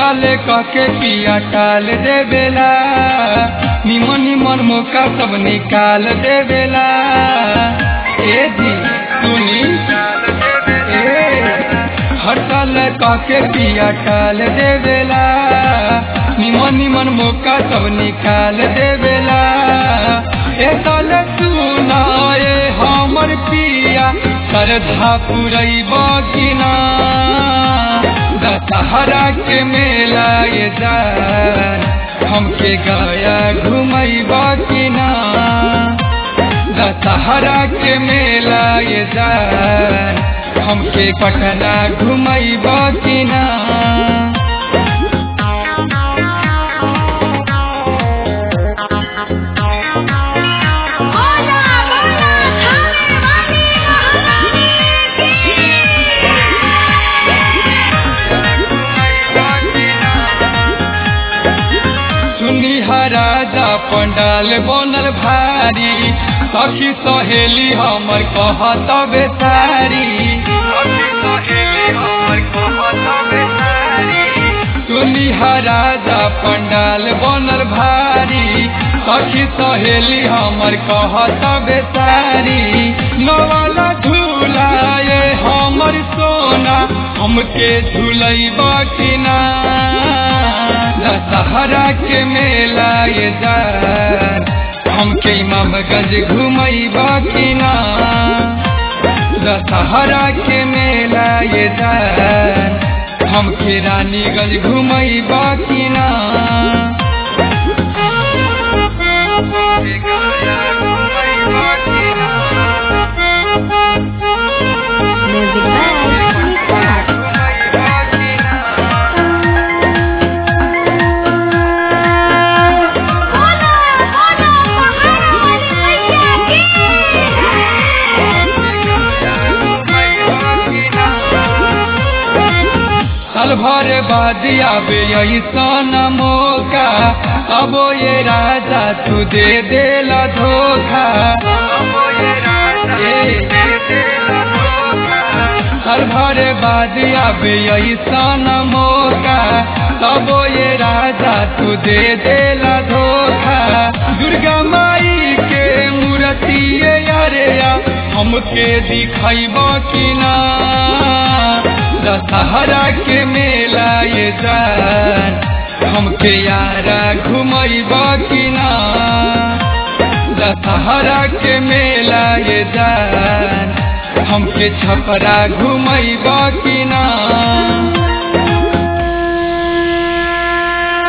साल कके पिया टाल देवेला निमन निमन मौका सब निकाल देवेला ए जी सुनी ए हर साल कके पिया टाल देवेला निमन निमन मौका सब निकाल देवेला ए साल सुनाए हमर पिया श्रद्धा पुरैब कि ना दशहरा के मेला ये जान हमके गया घुमैब कि ना दशहरा के मेला ये जान हमके पटना घुमैब कि ना बोला बोला खाने वाली महारानी सुनी राजा पंडाल बनल भारी सखी सहेली हमर कहत बेसारी सुनी राजा पंडाल बनल भारी सखी सहेली हमर कहत बेसारी नवाला झूलाए हमर सोना हमके झूलैब कि ना दशहरा के मेला ये जान हमके इमामगंज घुमैब कि ना दशहरा के मेला ये जान हमके रानीगंज घुमैब कि ना म्यूजिक बाय निसार बोला बोला पहाड़ वाली मैया की साल भर बाद आवे ऐसन मौका अब ये राजा तू दे देला धोखा ए, साल भर बाद आवे ऐसन मौका तब ये राजा तू दे देला धोखा दुर्गा माई के मूर्ति अरे हमके दिखैब कि ना दशहरा के मेला ये जान हमके यारा घुमैब कि ना दशहरा के मेला ये जान हमके छपरा घुमैब कि ना